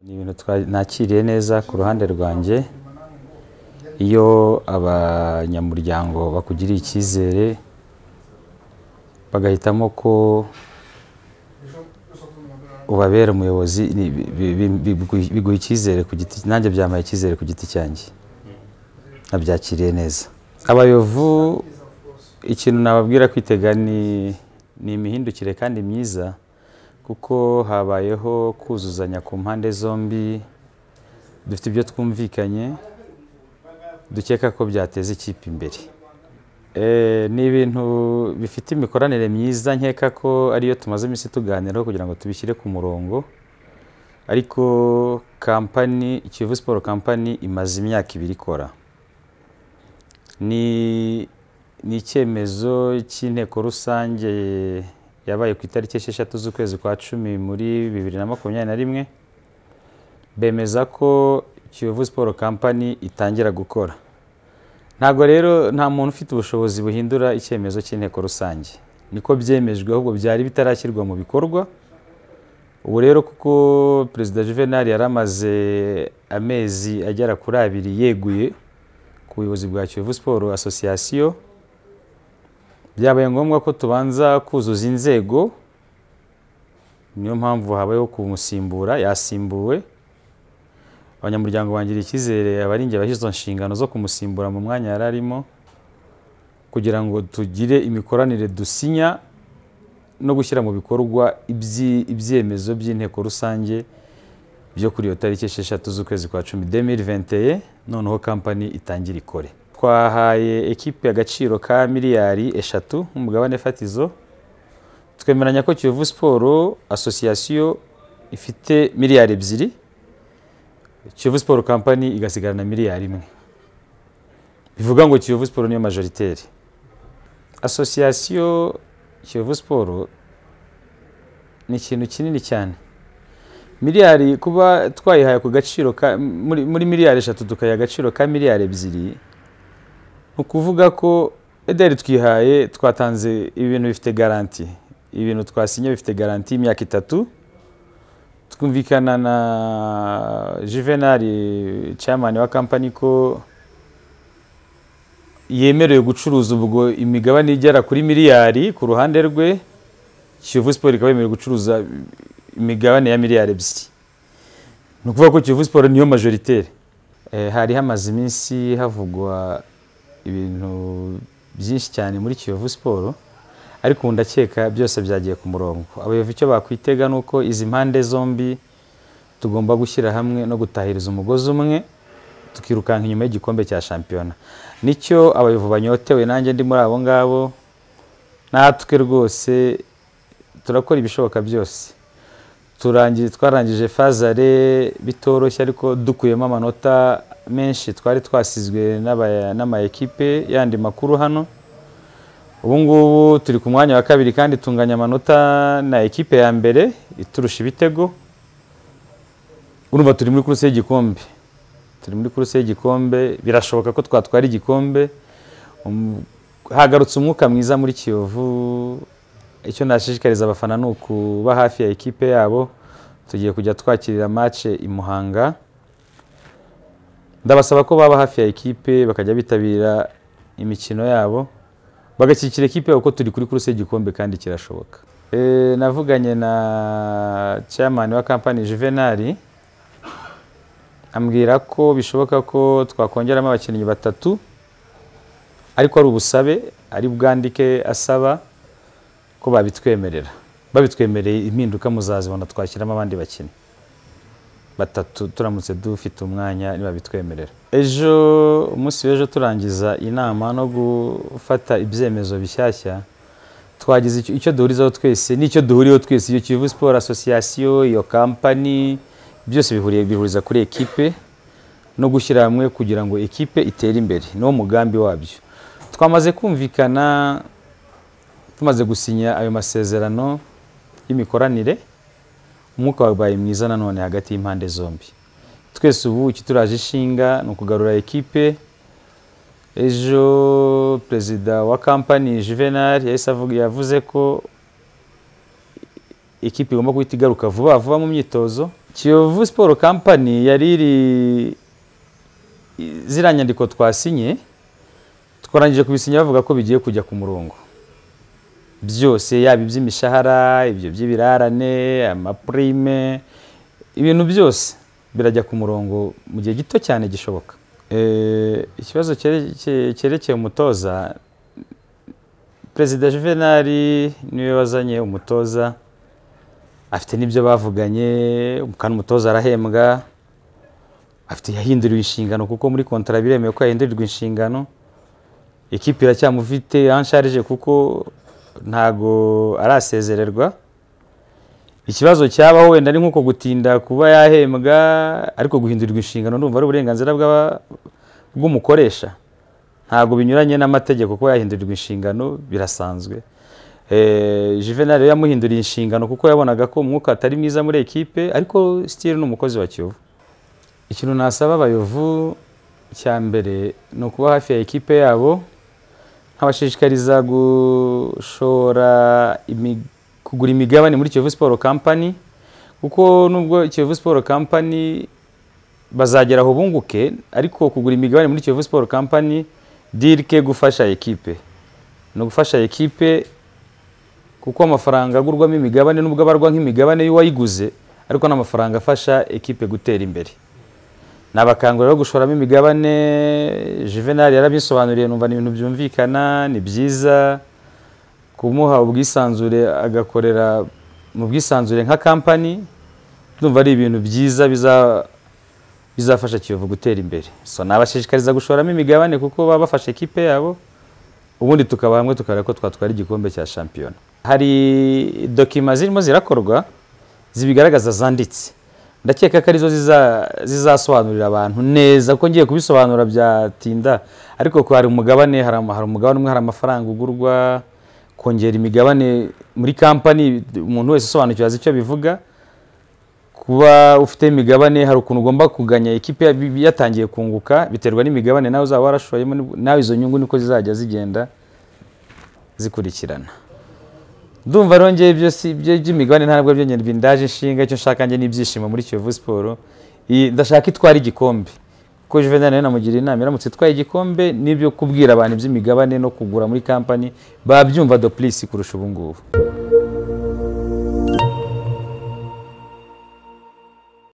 ni ibintu twa- nakiriye neza ku ruhande rwanjye iyo abanyamuryango bakugiriye icyizere bagahitamo ko ubabera umuyobozi ni- bi- bi- bi- biguha- biguha icyizere ku giti nanjye byamaye icyizere ku giti cyanjye nabyakiriye neza abayovu ikintu nababwira kwitega ni ni imihindukire kandi myiza kuko habayeho kuzuzanya ku mpande zombi dufite ibyo twumvikanye dukeka ko byateza ikipe imbere Eh, ni ibintu bifite imikoranire myiza nkeka ko ariyo tumaze iminsi tuganiraho kugira ngo tubishyire ku murongo ariko kampani Kiyovu Sport Company imaze imyaka ibiri ikora ni ni icyemezo cy'inteko rusange yabaye ku itariki esheshatu z'ukwezi kwa cumi muri bibiri na makumyabiri na rimwe bemeza ko Kiyovu Sport Company itangira gukora ntabwo rero nta muntu ufite ubushobozi buhindura icyemezo cy'inteko rusange niko byemejwe ahubwo byari bitarashyirwa mu bikorwa ubu rero kuko perezida juvenal yari amaze amezi agera kuri abiri yeguye ku buyobozi bwa kiyovu siporo asosiyasiyo byabaye ngombwa ko tubanza kuzuza inzego niyo mpamvu habayeho kumusimbura yasimbuwe abanyamuryango bangiriye icyizere aba ari njye washyize izo nshingano zo kumusimbura mu mwanya yari arimo kugira ngo tugire imikoranire dusinya no gushyira mu bikorwa ibyi- ibyemezo by'inteko rusange byo kuri iyo tariki esheshatu z'ukwezi kwa cumi demiri venteye noneho kampani itangira ikore twahaye ekipe agaciro ka miliyari eshatu nk'umugabane fatizo twemeranya ko kiyovu siporo asosiyasiyo ifite miliyari ebyiri Kiyovu Sport Company igasigarana miliyari imwe bivuga ngo Kiyovu Sport niyo majoritaire association Kiyovu Sport ni ikintu kinini cyane miliyari kuba twayihaye ku gaciro ka, muri, muri miliyari eshatu tukayiha agaciro ka miliyari ebyiri ni ukuvuga ko ederi twihaye twatanze ibintu bifite garanti ibintu twasinye bifite garanti y'imyaka itatu twumvikana na Juvenal chairman wa company ko yemerewe gucuruza ubwo imigabane igera kuri miliyari ku ruhande rwe Kiyovu Sport ikaba yemerewe gucuruza imigabane ya miliyari ebyiri ni ukuvuga ko Kiyovu Sport niyo majoritaire Eh, hari hamaze iminsi havugwa ibintu byinshi cyane muri Kiyovu Sport ariko ubu ndakeka byose byagiye ku murongo abayobozi icyo bakwitega ni uko izi mpande zombi tugomba gushyira hamwe no gutahiriza umugozi umwe tukirukanka inyuma y'igikombe cya shampiyona nicyo abayobozi banyotewe nanjye ndi muri abo ngabo natwe rwose turakora ibishoboka byose turangiye twarangije fazare bitoroshye ariko dukuyemo amanota menshi twari twasizwe n'aba- n'amayekipe yandi makuru hano ubu ngubu turi ku mwanya wa kabiri kandi tunganya amanota na ekipe ya mbere iturusha ibitego urumva turi muri kuruse y'igikombe turi muri kuruse y'igikombe birashoboka ko twatwara igikombe Um, hagarutse umwuka mwiza muri kiyovu icyo nashishikariza abafana ni ukuba hafi ya ekipe yabo tugiye kujya twakirira match i muhanga ndabasaba ko baba hafi ya ekipe bakajya bitabira imikino yabo bagashyigikira ekipe yabo ko turi kuri kuruse y'igikombe kandi kirashoboka Eh, navuganye na chairman wa kampani juvenali ambwira ko bishoboka ko twakongeramo abakinnyi batatu ariko ari ubusabe ari bwandike asaba ko babitwemerera babitwemereye impinduka muzazibona twashyiramo abandi bakinnyi batatu turamutse dufite umwanya nibabitwemerera ejo umunsi w'ejo turangiza inama no gufata ibyemezo bishyashya twagize icyo- icyo duhurizaho twese n'icyo duhuriyeho twese iyo kivu siporo asosiyasiyo iyo kampani byose bihuriye bihuriza kuri ekipe no gushyira hamwe kugira ngo ekipe itere imbere niwo mugambi wabyo twamaze kumvikana tumaze gusinya ayo masezerano y'imikoranire umwuka wabaye mwiza nanone hagati y'impande zombi twese ubu ikituraje ishinga ni ukugarura ekipe ejo perezida wa kampani juvenal yahise avuga yavuze ko ikipe igomba guhita igaruka vuba vuba mu myitozo kiyovu siporo kampani yari iri i- ziriya nyandiko twasinye twarangije kubisinya bavuga ko bigiye kujya ku murongo byose yaba iby'imishahara ibyo by'ibirarane amapurime ibintu byose birajya ku murongo mu gihe gito cyane gishoboka Eh, ikibazo cyerekeye cyerekeye umutoza perezida juvenali niwe wazanye umutoza afite n'ibyo bavuganye kandi umutoza arahembwa afite yahinduriwe inshingano kuko muri kontara biremewe ko yahindurirwa inshingano ikipe iracyamufite ansharije kuko ntago arasezererwa ikibazo cyabaho wenda ni nk'uko gutinda kuba yahembwa ariko guhindurirwa inshingano ndumva ari uburenganzira bw'aba- bw'umukoresha ntabwo binyuranye n'amategeko kuba yahindurirwa inshingano birasanzwe Eh, Juvenal rero yamuhinduriye inshingano kuko yabonaga ko umwuka atari mwiza muri ekipe ariko Steel ni umukozi wa Kiyovu ikintu nasaba abayovu cya mbere ni ukuba hafi ya ekipe yabo nkabashishikariza gushora imi- kugura imigabane muri Kiyovu Sport Company kuko nubwo Kiyovu Sport Company bazagera aho bunguke ariko kugura imigabane muri Kiyovu Sport Company dirike gufasha ekipe ni ugufasha ekipe kuko amafaranga agurwamo imigabane nubwo abarwa nk'imigabane y'uwayiguze ariko ni amafaranga afasha ekipe gutera imbere nabakangurira rero gushoramo imigabane juvenal yarabisobanuriye numva ni ibintu byumvikana ni byiza kumuha ubwisanzure agakorera mu bwisanzure nka kampani ndumva ari ibintu byiza biza- bizafasha kiyovu gutera imbere so nabashishikariza gushoramo imigabane kuko baba bafashe ekipe yabo ubundi tukaba hamwe tukareba ko twatwara igikombe cya shampiyona hari dokima zirimo zirakorwa zibigaragaza zanditse ndakeka ko arizo ziza- zizasobanurira abantu neza kuko ngiye kubisobanura byatinda ariko ko hari umugabane hari ama- hari umugabane umwe hari amafaranga ugurwa kongera imigabane muri kampani umuntu wese usobanukirwa azi icyo bivuga kuba ufite imigabane hari ukuntu ugomba kuganya ikipe ya- yatangiye kunguka biterwa n'imigabane nawe uzaba warashoyemo ni- nawe izo nyungu niko zizajya zigenda zikurikirana ndumva rero ngewe ibyo si ibyo by'imigabane ntabwo byo nge ndaje inshinga icyo nshaka nge n'ibyishimo muri Kiyovu Sport Iyi- ndashaka itwara igikombe kuko Juvenal nayo namugira inama iramutse itwaye igikombe n'ibyo kubwira abantu iby'imigabane no kugura muri kampani babyumva doplisi kurusha ubu ngubu